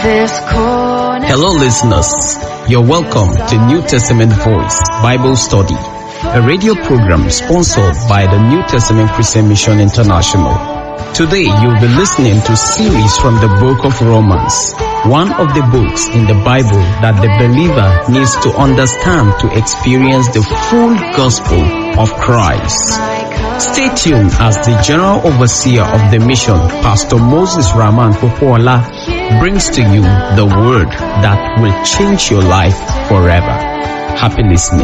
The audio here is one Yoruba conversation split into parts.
this corner. Hello, listeners. You're welcome to New Testament Voice Bible Study, a radio program sponsored by the New Testament Christian Mission International. Today, you'll be listening to series from the book of Romans, one of the books in the Bible that the believer needs to understand to experience the full gospel of Christ. Stay tuned as the General Overseer of the mission, Pastor Moses Rahman Popola, brings to you the word that will change your life forever. Happy listening.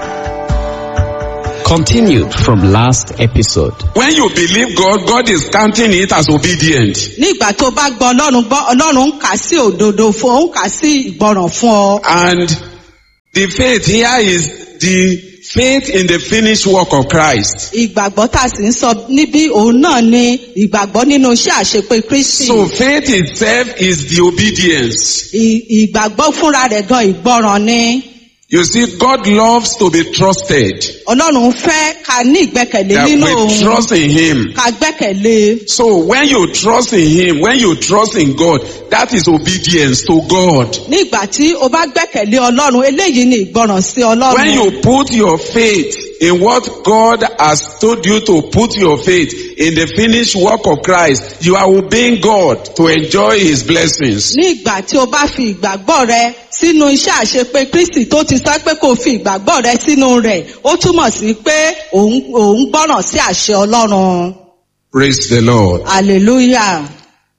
Continued from last episode. When you believe God, God is counting it as obedient. nígbà tó bá gbọ́ ọlọ́run gbọ́ ọlọ́run ń kà á sí òdodo fún ọ ń kà á sí ìgbọràn fún ọ. And the faith here is the faith in the finished work of Christ. ìgbàgbọ́ tá a sì ń sọ níbí òun náà ni ìgbàgbọ́ nínú iṣẹ́ àṣepé kristi. So faith itself is the obedience. Ì- ìgbàgbọ́ fúnra rẹ̀ gan ìgbọràn ni. You see, God loves to be trusted. ọlọ́run fẹ́ ká ní ìgbẹ́kẹ̀lé That nínú we òun trust in Him. ká gbẹ́kẹ̀lé. So when you trust in Him, when you trust in God, that is obedience to God. nígbà tí o bá gbẹ́kẹ̀lé ọlọ́run eléyìí ni ìgbọràn sí When ọlọ́run. you put your faith in what God has told you to put your faith in the finished work of Christ, you are obeying God to enjoy His blessings. nígbà tí o bá fi ìgbàgbọ́ rẹ sínú iṣẹ́ àṣepé kristi tó ti sọ pé kó o fi ìgbàgbọ́ rẹ sínú rẹ̀ ó túmọ̀ sí pé òun òun gbọ́ràn sí àṣẹ ọlọ́run Praise the Lord. hallelujah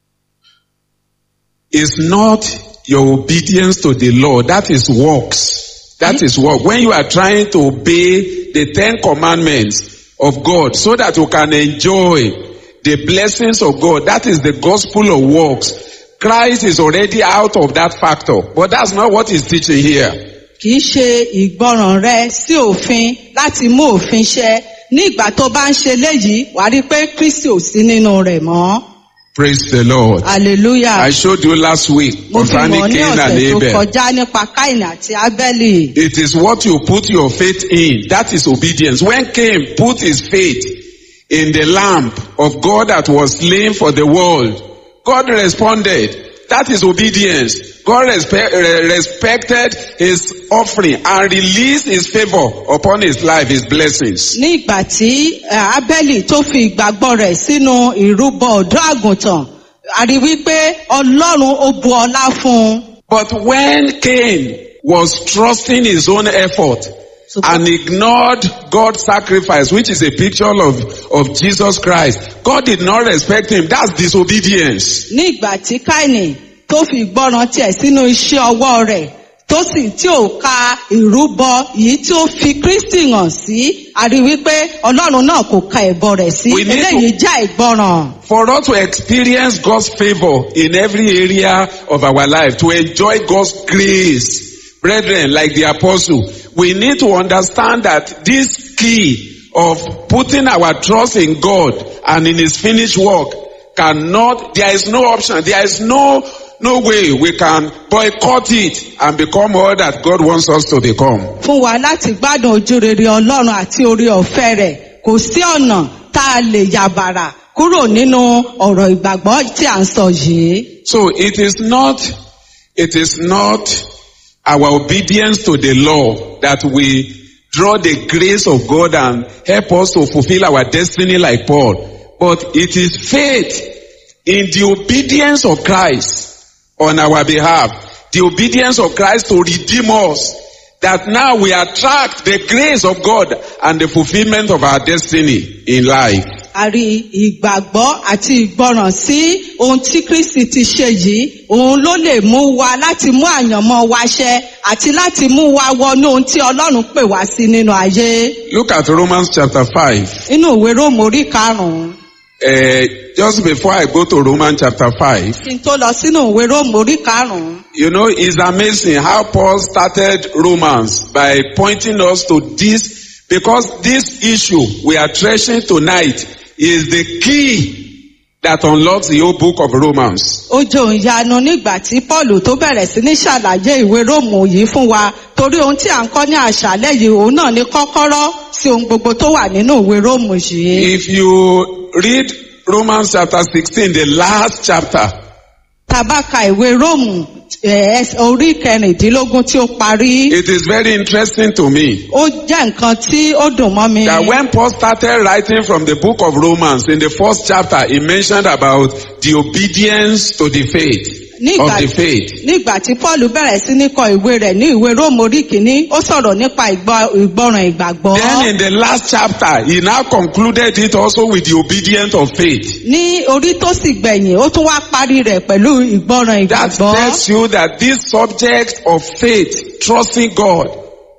It's not your obedience to the law, that is works. That is work. When you are trying to obey the Ten Commandments of God so that you can enjoy the blessings of God, that is the gospel of works. Christ is already out of that factor, but that's not what he's teaching here. kì í ṣe ìgbọràn rẹ sí òfin láti mú òfin ṣẹ ní ìgbà tó bá ń ṣe léyìí wà á rí i pé kristi ò sí nínú rẹ̀ mọ́ Praise the Lord. hallelujah I showed you last week mo fi concerning mọ̀ ní Cain and ọ̀sẹ̀ tó Abel. kọjá nípa káìnì àti ábẹ́lì. It is what you put your faith in. That is obedience. When Cain put his faith in the lamb of God that was slain for the world, God responded. That is obedience. God respe- re- respected his offering and released his favor upon his life, his blessings. ní ìgbà tí eh, abẹ́lì tó fi ìgbàgbọ́ rẹ̀ sínú ìrúbọ ọ̀dọ́ àgùntàn a rí wípé ọlọ́run ó bu ọlá fún un. But when Cain was trusting his own effort So- and ignored God's sacrifice, which is a picture of, of Jesus Christ, God did not respect him. That's disobedience. ní ìgbà tí káìnì tó fi ìgbọràn tiẹ̀ sínú iṣẹ́ ọwọ́ rẹ̀ tó sì tí ò ka ìrúbọ yìí tí ó fi kristi hàn sí a rí wípé ọlọ́run náà kò ka ẹ̀bọ rẹ̀ sí We need to- eléyìí já ìgbọràn. For us to experience God's favor in every area of our life, to enjoy God's grace, brethren, like the apostle, we need to understand that this key of putting our trust in God and in His finished work cannot, there is no option, there is no, no way we can boycott it and become all that God wants us to become. fún wa láti gbádùn ojú rere ọlọ́run àti orí ọ̀fẹ́ rẹ̀ kò sí ọ̀nà tá a lè yàbàrà kúrò nínú ọ̀rọ̀ ìgbàgbọ́ tí à ń sọ yìí. So it is not, it is not our obedience to the law that we draw the grace of God and help us to fulfill our destiny like Paul. But it is faith in the obedience of Christ on our behalf. The obedience of Christ to redeem us. That now we attract the grace of God and the fulfillment of our destiny in life. a rí ìgbàgbọ́ àti ìgbọràn sí ohun tí kristi ti ṣe yìí òun ló lè mú wa láti mú àyànmọ́ wa ṣẹ àti láti mú wa wọnú ohun tí ọlọ́run pè wá sí nínú ayé. Look at Romans chapter 5. nínú ìwé róòmù orí karùn-ún Uh, just before I go to Romans chapter 5, kí n tó lọ sínú ìwé róòmù orí karùn-ún. you know, it's amazing how Paul started Romans by pointing us to this, because this issue we are treasuring tonight is the key that unlocks the whole book of Romans. ó jẹ́ òun yanu nígbà tí paul tó bẹ̀rẹ̀ sí ní ṣàlàyé ìwé róòmù yìí fún wa torí ohun tí à ń kọ́ ní àṣálẹ́ yìí òun náà ní kọ́kọ́rọ́ sí ohun gbogbo tó wà nínú ìwé róòmù yìí. If you read Romans chapter 16, the last chapter, tá tá a bá ka ìwé róòmù eh, ẹs- orí kẹrìndínlógún tí ó parí It is very interesting to me ó jẹ́ nǹkan tí ó dùn mọ́ mi. that when Paul started writing from the book of Romans in the first chapter, he mentioned about the obedience to the faith, of nígbà the faith. nígbà tí paul bẹ̀rẹ̀ sí ní kọ ìwé rẹ̀ ní ìwé róòmù orí kìíní ó sọ̀rọ̀ nípa ìgbọ́- ìgbọràn ìgbàgbọ́. Then in the last chapter, he now concluded it also with the obedience of faith. ní orí tó sì gbẹ̀yìn ó tún wá parí rẹ̀ pẹ̀lú ìgbọràn That ìgbàgbọ́. tells you that this subject of faith, trusting God,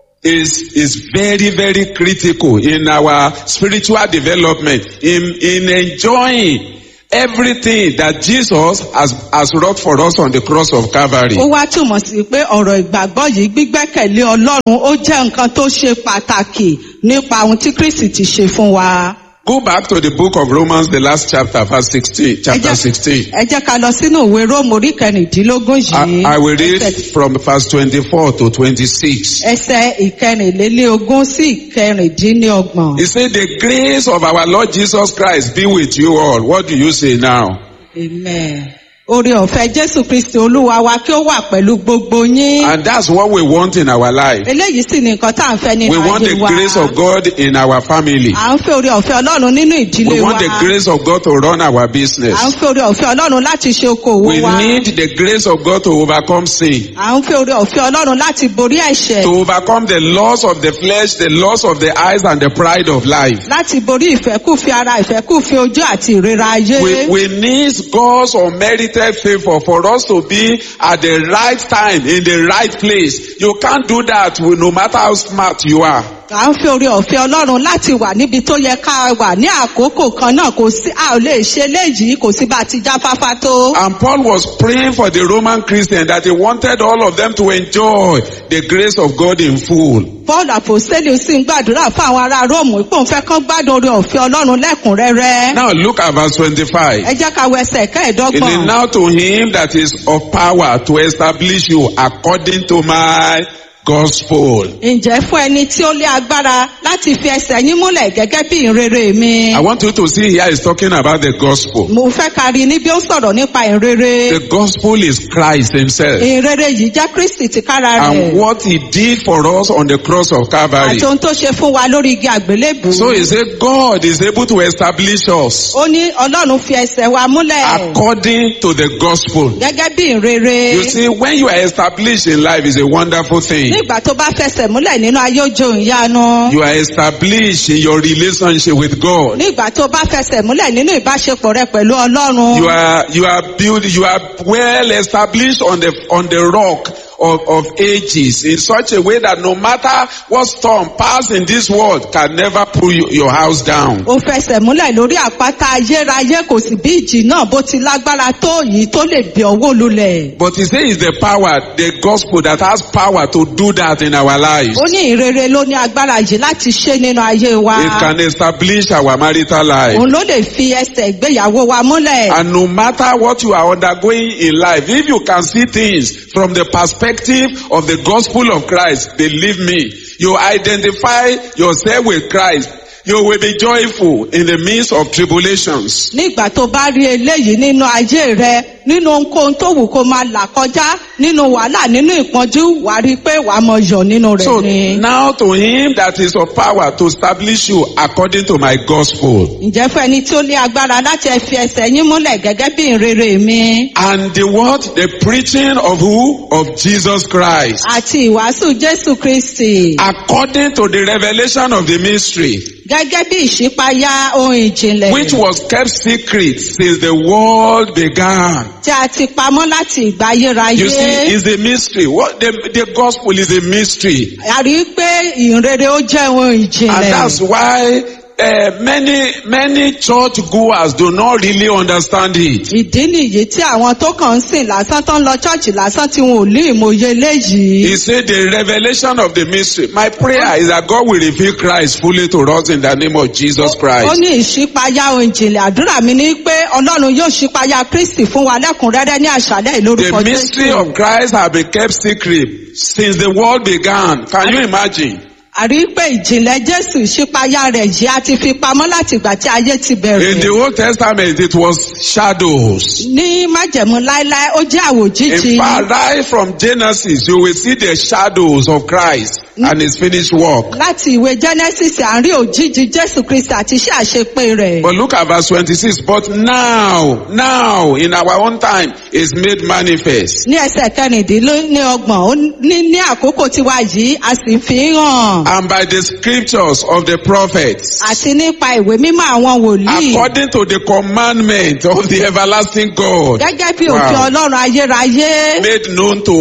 is, is very, very critical in our spiritual development, in, in enjoying everything that Jesus has, has wrought for us on the cross of Calvary. ó wá túmọ̀ sí pé ọ̀rọ̀ ìgbàgbọ́ yìí gbígbẹ́kẹ̀lé ọlọ́run ó jẹ́ nǹkan tó ṣe pàtàkì nípa ohun tí kristi ti ṣe fún wa. Go back to the book of Romans, the last chapter, verse 16, Ẹ chapter jẹ́- 16. ẹ jẹ́ ká lọ sínú ìwé róòmù orí kẹrìndínlógún yìí. I, I will read Ẹsẹ̀- from verse 24 to 26. ẹsẹ̀ ìkẹrìnlélógún sí ìkẹrìndínlọ́gbọ̀n. He said, the grace of our Lord Jesus Christ be with you all. What do you say now? Amen. Oore ọ̀fẹ́ Jésù Kristi Olúwa wa kí ó wà pẹ̀lú gbogbo yín. And that's what we want in our life. Eléyìí sì ni nǹkan tá à ń fẹ́ nínú We want the ayé wa. grace of God in our family. À ń fẹ́ oore ọ̀fẹ́ Ọlọ́run nínú ìdílé We wa. want the grace of God to run our business. À ń fẹ́ oore ọ̀fẹ́ Ọlọ́run láti ṣe okòwò We wa. need the grace of God to overcome sin, À ń fẹ́ oore ọ̀fẹ́ Ọlọ́run láti borí ẹ̀ṣẹ̀. to overcome the loss of the flesh, the loss of the eyes, and the pride of life. Láti borí ìfẹ́kùfẹ́ ara ìfẹ́kùfẹ́ ojú àti ìrera ayé. We, we need God's unmerited favor for us to be at the right time in the right place. You can't do that with, no matter how smart you are. À ń fẹ́ oore ọ̀fẹ́ Ọlọ́run láti wà níbi tó yẹ ká wà ní àkókò kan náà kò sí a ò lè ṣe léyìí kò sí bá a ti jáfáfá tó. And Paul was praying for the Roman Christians that he wanted all of them to enjoy the grace of God in full. Paul Àpòsílẹ̀ sì ń gbàdúrà fún àwọn ará Róòmù pé òun fẹ́ kán gbádùn oore ọ̀fẹ́ Ọlọ́run lẹ́kùnrẹ́rẹ́. Now look at verse 25. Ẹ jẹ́ ká wo ẹsẹ̀ It is kẹ́ẹ̀dọ́gbọ̀n. now to him that is of power to establish you according to my gospel. Ǹjẹ́ fún ẹni tí ó lé agbára láti fi ẹsẹ̀ yín múlẹ̀ gẹ́gẹ́ bí ìrere mi? I want you to see here he's talking about the gospel. Mo fẹ́ ká rí níbi ó sọ̀rọ̀ nípa ìrere. The gospel is Christ himself Ìrere yìí jẹ́ Kristi tìkára and rẹ̀. what he did for us on the cross of Calvary. Àti ohun tó ṣe fún wa lórí igi àgbélébù. So he said God is able to establish us Ó ní Ọlọ́run fi ẹsẹ̀ wa múlẹ̀ according to the gospel. gẹ́gẹ́ bí ìrere. You see, when you are established in life is a wonderful thing. Nígbà tó bá fẹsẹ̀ múlẹ̀ nínú ayé ojú ìyanu. You are established in your relationship with God. Nígbà tó bá fẹsẹ̀ múlẹ̀ nínú ìbáṣepọ̀ rẹ pẹ̀lú Ọlọ́run. You are you are built you are well established on the on the rock of, of ages in such a way that no matter what storm pass in this world can never pull you, your house down. ó fẹsẹ̀ múlẹ̀ lórí àpáta ayérayé kò sì bí ìjì náà bó ti lágbára tó yìí tó lè bí ọwọ́ lulẹ̀. But he says it's the power, the gospel that has power to do that in our lives. ó ní ìrere ló ní agbára yìí láti ṣe nínú ayé wa. It can establish our marital life. òun ló lè fi ẹsẹ̀ ìgbéyàwó wa múlẹ̀. And no matter what you are undergoing in life, if you can see things from the perspective of the gospel of Christ, believe me, you identify yourself with Christ, you will be joyful in the midst of tribulations. nígbà tó bá rí eléyìí nínú ayé rẹ nínú ohunkóhun tó wù kó máa là kọjá nínú wàhálà nínú ìpọ́njú wà á rí i pé wà á mọ yọ̀ nínú rẹ̀ So ni. now to him that is of power to establish you according to my gospel. ǹjẹ́ fún ẹni tí ó lé agbára láti fi ẹsẹ̀ yín múlẹ̀ gẹ́gẹ́ bí ìrere mi. And the what? The preaching of who? Of Jesus Christ. àti ìwàásù jésù kristi. According to the revelation of the mystery. gẹ́gẹ́ bí ìṣípayá ohun ìjìnlẹ̀ which was kept secret since the world began. tí a ti pamọ́ láti ìgbà ayérayé. You see, it's a mystery. What the, the gospel is a mystery. a rí i pé ìrere ó jẹ́ ohun And ìjìnlẹ̀. that's why uh, many, many church goers do not really understand it. ìdí nìyí tí àwọn tó kàn ń sìn lásán tó ń lọ ṣọ́ọ̀ṣì lásán tí wọn ò ní ìmòye léyìí. He said the revelation of the mystery. My prayer is that God will reveal Christ fully to us in the name of Jesus ó Christ. ní ìṣípayá ohun ìjìnlẹ̀ àdúrà mi ní pé ọlọ́run yóò ṣípayá kristi fún wa lẹ́kùnrẹ́rẹ́ ní àṣálẹ́ ìlórúkọ The mystery of Christ has been kept secret since the world began. Can you imagine? àrí pé ìjìnlẹ̀ jésù ìṣípayá rẹ̀ yìí a ti fi pamọ́ láti ìgbà tí ayé ti In bẹ̀rẹ̀. the Old Testament, it was shadows. ní májẹ̀mú láéláé ó jẹ́ àwòjíji. In fact, right from Genesis, you will see the shadows of Christ and his finished work. láti ìwé genesis à ń rí òjijì jésù kristi àti iṣẹ́ àṣepé rẹ̀. But look at verse 26. But now, now, in our own time, is made manifest. ní ẹsẹ̀ kẹrìndínlọ́gbọ̀n ó ní ní àkókò tiwa yìí a sì ń fi hàn. And by the scriptures of the prophets, àti nípa ìwé mímọ́ àwọn wòlíì. according to the commandment of the everlasting God, gẹ́gẹ́ bí òfin Wow. ọlọ́run ayérayé. made known to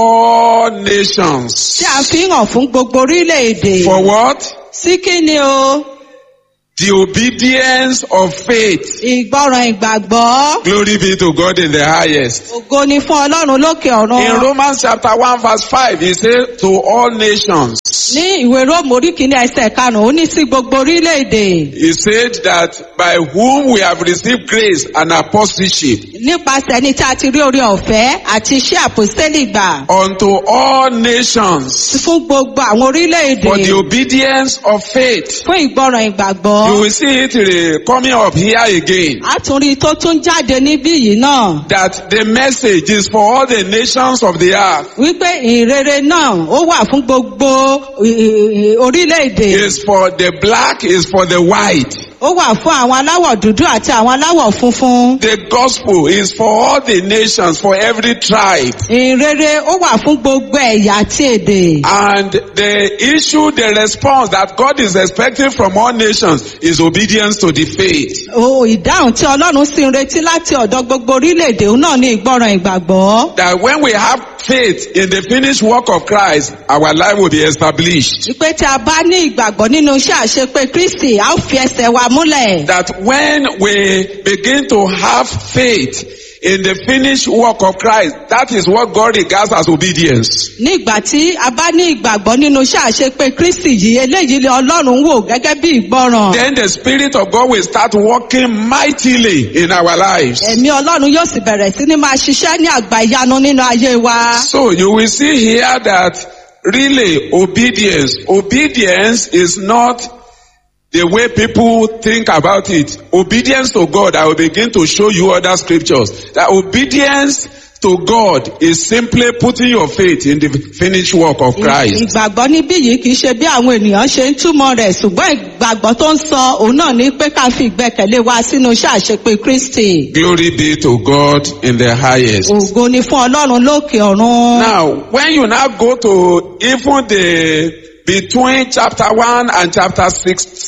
all nations. tí a fi hàn fún gbogbo orílẹ̀-èdè. For what? sí kí ni o The obedience of faith. ìgbọràn ìgbàgbọ́. Glory be to God in the highest. ògo ni fún ọlọ́run lókè In ọ̀run. Romans chapter 1 verse 5, he said, to all nations. ní ìwé róòmù orí kìíní ẹsẹ̀ karùn-ún ó ní sí gbogbo orílẹ̀-èdè. He said that by whom we have received grace and apostleship nípasẹ̀ ní tí a ti rí orí ọ̀fẹ́ àti iṣẹ́ àpòstélì gbà. unto all nations fún gbogbo àwọn orílẹ̀-èdè. for the obedience of faith. fún ìgbọràn ìgbàgbọ́. You will see it uh, coming up here again. a tún rí i tó tún jáde níbí yìí náà. That the message is for all the nations of the earth. wípé ìrere náà ó wà fún gbogbo ì- ì- orílẹ̀-èdè. Is for the black, is for the white. ó wà fún àwọn aláwọ̀ dúdú àti àwọn aláwọ̀ funfun. The gospel is for all the nations, for every tribe. ìrere ó wà fún gbogbo ẹ̀yà àti èdè. And the issue, the response that God is expecting from all nations is obedience to the faith. o ìdáhùn tí ọlọ́run sì ń retí láti ọ̀dọ̀ gbogbo orílẹ̀-èdè òun náà ní ìgbọràn ìgbàgbọ́. That when we have faith in the finished work of Christ, our life will be established. wípé tí a bá ní ìgbàgbọ́ nínú iṣẹ́ àṣepé kristi a ó fi ẹsẹ̀ wa múlẹ̀. That when we begin to have faith in the finished work of Christ, that is what God regards as obedience. ní ìgbà tí a bá ní ìgbàgbọ́ nínú iṣẹ́ àṣepé kristi yìí eléyìí ni ọlọ́run wò gẹ́gẹ́ bí ìgbọràn. Then the Spirit of God will start working mightily in our lives. ẹ̀mí ọlọ́run yóò sì bẹ̀rẹ̀ sí ní máa ṣiṣẹ́ ní àgbà ìyanu nínú ayé wa. So you will see here that really obedience, obedience is not the way people think about it. Obedience to God, I will begin to show you other scriptures. That obedience to God is simply putting your faith in the finished work of Christ. ìgbàgbọ́ níbí yìí kì í ṣe bí àwọn ènìyàn ṣe ń túmọ̀ rẹ̀ ṣùgbọ́n ìgbàgbọ́ tó ń sọ òun náà ní pé ká fi ìgbẹ́kẹ̀lé wa sínú iṣẹ́ àṣepé kristi. Glory be to God in the highest. ògo ni fún ọlọ́run lókè ọ̀run. Now, when you now go to even the between chapter 1 and chapter 6,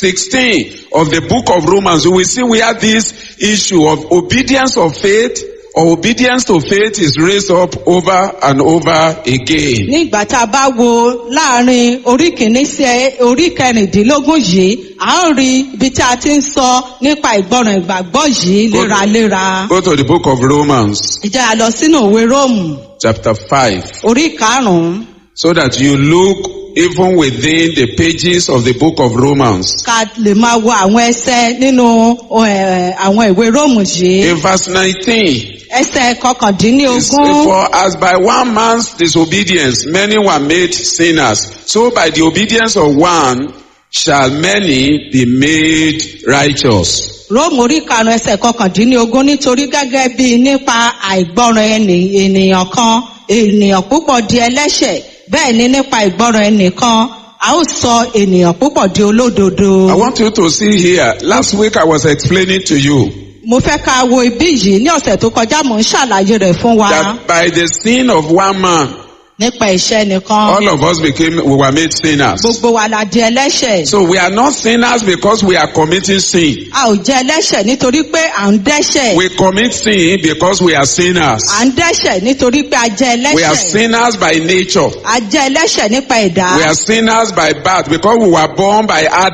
16 of the book of Romans, you will see where this issue of obedience of faith or obedience to faith is raised up over and over again. ní ìgbà tá a bá wo láàrin orí kìíní sí orí kẹrìndínlógún yìí a ó rí ibi tí a ti ń sọ nípa ìgbọràn ìgbàgbọ́ yìí léraléra. Go to the book of Romans, ìjà a lọ sínú òwe róòmù chapter 5, orí karùnún so that you look even within the pages of the book of Romans. ká lè máa wo àwọn ẹsẹ nínú eh, àwọn ìwé róòmù yìí. In verse 19, ẹsẹ It's, kọkàndínlógún. For as by one man's disobedience many were made sinners, so by the obedience of one shall many be made righteous. róòmù orí karùnún ẹsẹ kọkàndínlógún nítorí gẹ́gẹ́ bí nípa àìgbọràn ẹni ènìyàn kan ènìyàn púpọ̀ di ẹlẹ́ṣẹ̀ bẹ́ẹ̀ ni nípa ìgbọràn ẹnìkan a ó sọ ènìyàn púpọ̀ di olódodo. I want you to see here, last week I was explaining to you mo fẹ́ ká wo ibí yìí ní ọ̀sẹ̀ tó kọjá mò ń ṣàlàyé rẹ̀ fún wa that by the sin of one man, nípa ìṣẹ́ nìkan all of us became, we were made sinners. gbogbo wa la di ẹlẹ́ṣẹ̀. So we are not sinners because we are committing sin. a ò jẹ́ ẹlẹ́ṣẹ̀ nítorí pé à ń dẹ́ṣẹ̀. We commit sin because we are sinners. à ń dẹ́ṣẹ̀ nítorí pé a jẹ́ We are ẹlẹ́ṣẹ̀. sinners by nature. a jẹ́ ẹlẹ́ṣẹ̀ nípa ẹ̀dá. We are sinners by birth because we were born by Adam.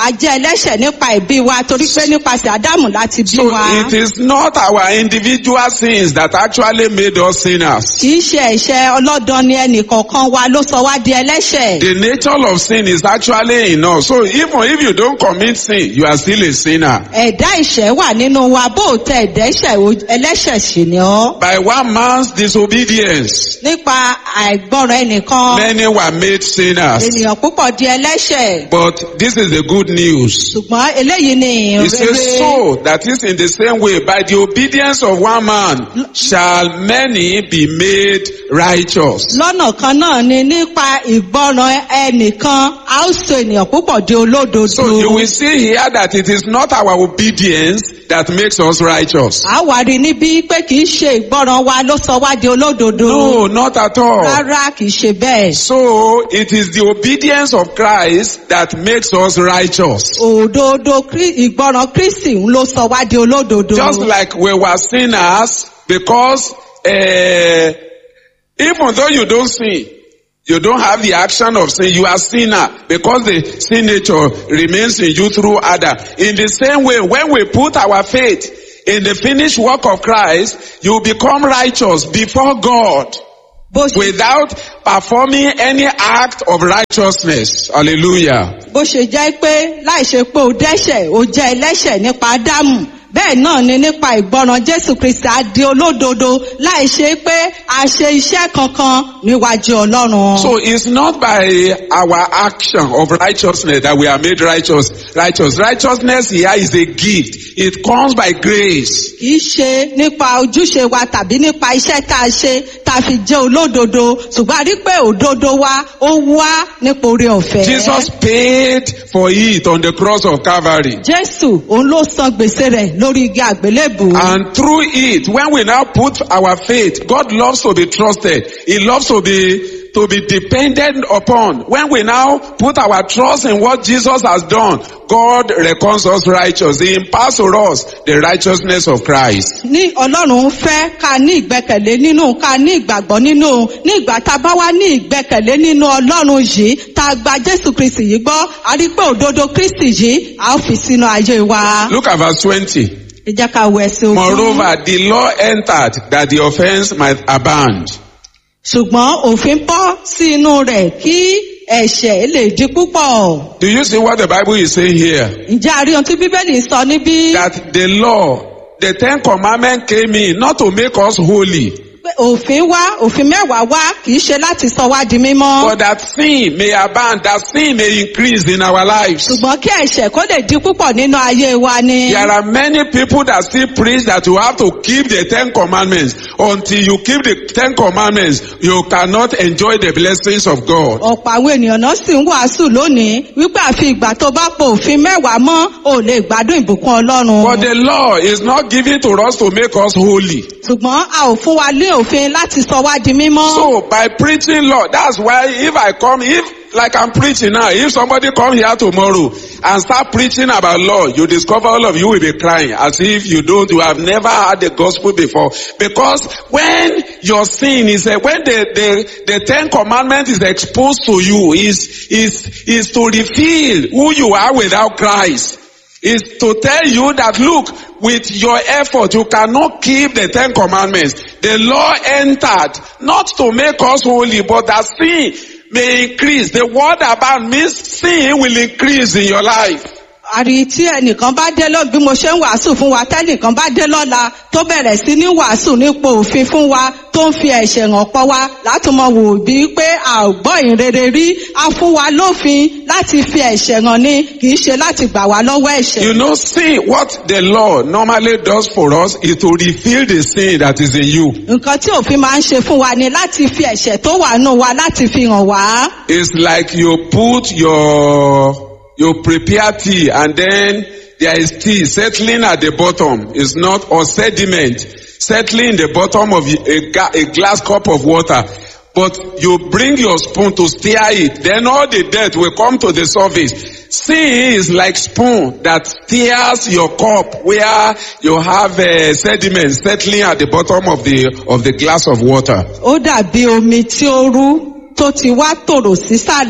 a jẹ́ ẹlẹ́ṣẹ̀ nípa ìbí wa torí pé nípasẹ̀ ádámù láti bí So wa. it is not our individual sins that actually made us sinners. kì í ṣe ẹ̀ṣẹ̀ ọlọ́dàn ni ẹnìkọ̀ọ̀kan wa ló sọ wá di ẹlẹ́ṣẹ̀. The nature of sin is actually in us. So even if you don't commit sin, you are still a sinner. ẹ̀dá ìṣẹ́ wà nínú wa bó o tẹ ẹ̀dá ìṣẹ́ o- ẹlẹ́ṣẹ̀ sì ni ọ́. By one man's disobedience, nípa àìgbọràn ẹnìkan many were made sinners. ènìyàn púpọ̀ di ẹlẹ́ṣẹ̀. But this is the good news. ṣùgbọ́n eléyìí ni It says ìrere. so that is in the same way by the obedience of one man shall many be made righteous. lọ́nà kan náà ni nípa ìgbọràn ẹnìkan a ó so ènìyàn púpọ̀ di olódodo. So you will see here that it is not our obedience that makes us righteous. a wà rí níbí pé kì í ṣe ìgbọràn wa ló sọ wá di olódodo. No, not at all. rárá kì í ṣe bẹ́ẹ̀. So it is the obedience of Christ that makes us righteous. òdodo Krí- ìgbọràn kristi ń ló sọ wá di olódodo. Just like we were sinners because uh, even though you don't sin, you don't have the action of sin, you are sinner because the sin nature remains in you through Adam. In the same way, when we put our faith in the finished work of Christ, you become righteous before God bó ṣe without performing any act of righteousness. Hallelujah. bó ṣe jẹ́ pé láì ṣe pé o dẹ́ṣẹ̀ o jẹ́ ẹlẹ́ṣẹ̀ nípa ádámù bẹ́ẹ̀ náà ni nípa ìgbọràn jésù kristi á di olódodo láì ṣe pé a ṣe iṣẹ́ kankan níwájú ọlọ́run. So it's not by our action of righteousness that we are made righteous. Righteous. Righteousness here is a gift. It comes by grace. kì í ṣe nípa ojúṣe wa tàbí nípa iṣẹ́ tá a ṣe tá a fi jẹ́ olódodo ṣùgbọ́n a rí pé òdodo wa ó wá nípa oore ọ̀fẹ́. Jesus paid for it on the cross of Calvary. jésù òun ló san gbèsè rẹ̀ lórí igi àgbélébù. And through it, when we now put our faith, God loves to be trusted. He loves to be to be dependent upon. When we now put our trust in what Jesus has done, God reckons us righteous. He imparts to us the righteousness of Christ. ní ọlọ́run fẹ́ ká ní ìgbẹ́kẹ̀lé nínú ká ní ìgbàgbọ́ nínú ní ìgbà tá a bá wá ní ìgbẹ́kẹ̀lé nínú ọlọ́run yìí tá a gba jésù kristi yìí gbọ́ a rí pé òdodo kristi yìí a ó fi sínú ayé wa. Look at verse 20. ẹ jẹ́ ká wo ẹsẹ̀ ogún. Moreover, the law entered that the offense might abound. ṣùgbọ́n òfin bọ́ sí inú rẹ̀ kí ẹ̀ṣẹ̀ lè di púpọ̀. Do you see what the Bible is saying here? ǹjẹ́ a rí ohun tí bíbélì sọ níbí? That the law, the Ten Commandments came in not to make us holy, pé òfin wá òfin mẹ́wàá wá kì í ṣe láti sọ wá di mímọ́. but that sin may abound, that sin may increase in our lives. ṣùgbọ́n kí ẹ̀ṣẹ̀ kó lè di púpọ̀ nínú ayé wa ni. There are many people that still preach that you have to keep the Ten Commandments. Until you keep the Ten Commandments, you cannot enjoy the blessings of God. ọ̀pọ̀ àwọn ènìyàn náà sì ń wàásù lónìí wípé àfi ìgbà tó bá po òfin mẹ́wàá mọ́ ò lè gbádùn ìbùkún ọlọ́run. But the law is not given to us to make us holy. ṣùgbọ́n a ò fún wa ní òfin láti sọ wá di mímọ́. So by preaching law, that's why if I come, if like I'm preaching now, if somebody come here tomorrow and start preaching about law, you discover all of you will be crying as if you don't, you have never heard the gospel before. Because when your sin is, uh, when the, the, the Ten Commandments is exposed to you, is, is, is to reveal who you are without Christ is to tell you that look, with your effort, you cannot keep the Ten Commandments. The law entered not to make us holy, but that sin may increase. The word about means sin will increase in your life. àrí tí ẹnìkan bá dé lọ bí mo ṣe ń wàásù fún wa tẹ́nìkan bá dé lọ́la tó bẹ̀rẹ̀ sí ní wàásù nípò òfin fún wa tó ń fi ẹ̀ṣẹ̀ hàn pọ̀ wa láti mọ wò bí pé a ò gbọ́ ìrere rí a fún wa lófin láti fi ẹ̀ṣẹ̀ hàn ni kì í ṣe láti gbà wá lọ́wọ́ ẹ̀ṣẹ̀. You know, sin, what the law normally does for us is to reveal the sin that is in you. nǹkan tí òfin máa ń ṣe fún wa ni láti fi ẹ̀ṣẹ̀ tó wà nù wa láti fi hàn wá. It's like you put your, you prepare tea and then there is tea settling at the bottom. It's not, or sediment settling in the bottom of a, ga- a glass cup of water. But you bring your spoon to stir it, then all the dirt will come to the surface. Sin is like spoon that stirs your cup where you have uh, sediment settling at the bottom of the, of the glass of water. ó dàbí omi tí ó rú tó ti wá tòrò sísàlẹ̀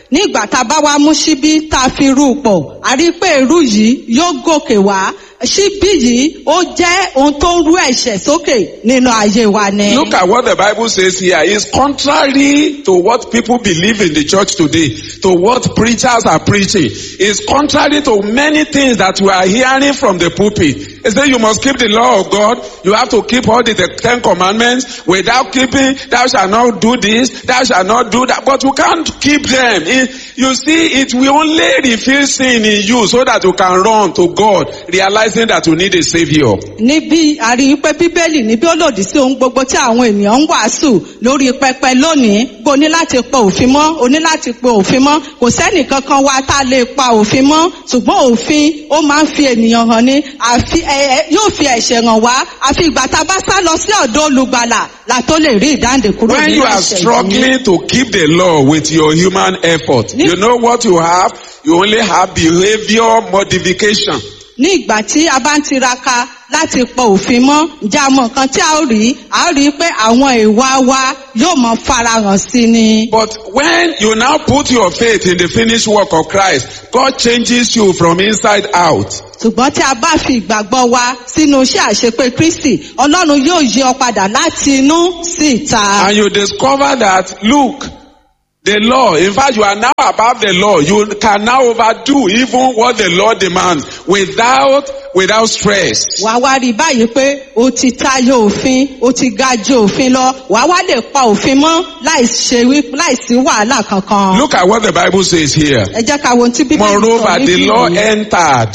nígbà tá a bá wá mú síbí tá a fi rú pọ̀ a rí i pé irú yìí yóò gòkè wá síbí yìí ó jẹ́ ohun tó ń rú ẹ̀ṣẹ̀ sókè nínú ayé wa ni. Look at what the Bible says here. It's contrary to what people believe in the church today, to what preachers are preaching. It's contrary to many things that we are hearing from the pulpit. It says you must keep the law of God. You have to keep all the Ten Commandments. Without keeping, thou shalt not do this, thou shalt not do that. But you can't keep them. It- you see, it will only reveal sin in you so that you can run to God, realizing that you need a savior. níbí a rí i pé bíbélì níbí ó lòdì sí ohun gbogbo tí àwọn ènìyàn ń wàásù lórí pẹpẹ lónìí bó ní láti pa òfin mọ́ o ní láti pa òfin mọ́ kò sẹ́nì kankan wa tá a lè pa òfin mọ́ ṣùgbọ́n òfin ó máa ń fi ènìyàn hàn ní àfi ẹ ẹ yóò fi ẹ̀ṣẹ̀ hàn wá àfi ìgbà tá a bá sá lọ sí ọ̀dọ̀ olùgbàlà la tó lè rí ìdáǹdè kúrò When nínú you are ẹ̀ṣẹ̀ yìí. struggling to keep the law with your human effort, Ní- you know what you have? You only have behavior modification. ní ìgbà tí a bá ń tiraka láti pọ òfin mọ́ ǹjẹ́ a mọ nǹkan tí a ó rí a ó rí i pé àwọn ìwà wa yóò mọ farahàn sí ni. But when you now put your faith in the finished work of Christ, God changes you from inside out. ṣùgbọ́n tí a bá fi ìgbàgbọ́ wa sínú iṣẹ́ àṣepé kristi ọlọ́run yóò yí ọ padà láti inú sí ìta. And you discover that, look, the law, in fact, you are now above the law. You can now overdo even what the law demands without, without stress. wàá wá rí i báyìí pé o ti tayọ òfin o ti ga ju òfin lọ wàá wá lè pa òfin mọ́ láì ṣe wí láì sí wàhálà kankan. Look at what the Bible says here. ẹ jẹ́ ká wo ohun tí bíbélì sọ Moreover, the níbí law yìí. entered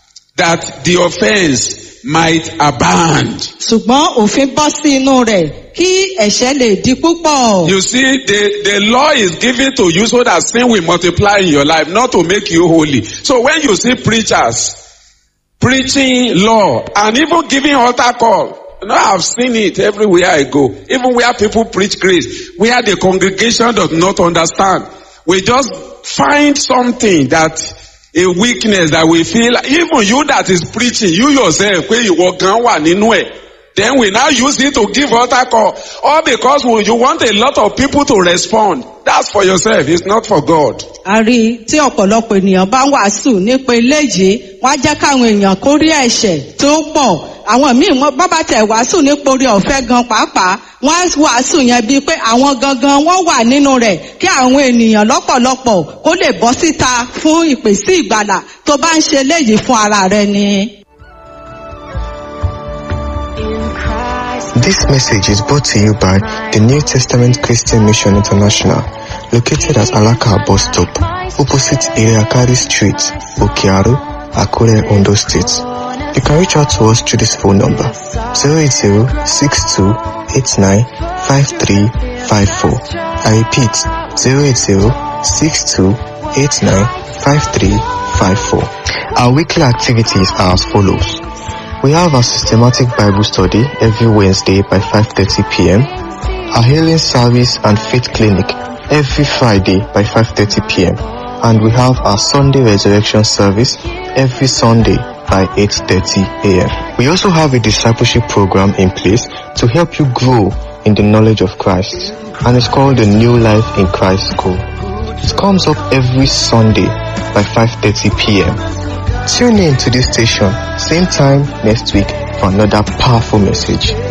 that the offense might abound. ṣùgbọ́n òfin bọ́ sí inú rẹ̀ kí ẹ̀ṣẹ̀ lè di púpọ̀. You see, the, the law is given to you so that sin will multiply in your life, not to make you holy. So when you see preachers preaching law and even giving altar call, you know, I've seen it everywhere I go. Even where people preach grace, where the congregation does not understand. We just find something that a weakness that we feel, even you that is preaching, you yourself, where you walk wà nínú ẹ̀. Then we now use it to give altar call. All because we- you want a lot of people to respond. That's for yourself. It's not for God. a rí i tí ọ̀pọ̀lọpọ̀ ènìyàn bá ń wàásù nípa eléyìí wọ́n á jẹ́ káwọn èèyàn kó rí ẹ̀ṣẹ̀ tó pọ̀ àwọn míì wọ́n bá bá tẹ̀ wàásù nípa orí ọ̀fẹ́ gan pàápàá wọ́n á wàásù yẹn bíi pé àwọn gangan wọ́n wà nínú rẹ̀ kí àwọn ènìyàn lọ́pọ̀lọpọ̀ kó lè bọ́ síta fún ìpèsè ìgbàlà tó bá ń ṣe léyìí fún ara rẹ ni. This message is brought to you by the New Testament Christian Mission International, located at Alaka bus stop, opposite Iriakari Street, Okiaru, Akure, Ondo State. You can reach out to us through this phone number 080-6289-5354. I repeat 080-6289-5354. Our weekly activities are as follows. We have a systematic Bible study every Wednesday by 5.30 p.m. Our healing service and faith clinic every Friday by 5.30 p.m. And we have our Sunday resurrection service every Sunday by 8.30 a.m. We also have a discipleship program in place to help you grow in the knowledge of Christ. And it's called the New Life in Christ School. It comes up every Sunday by 5.30 p.m. Tune in to this station, same time next week for another powerful message.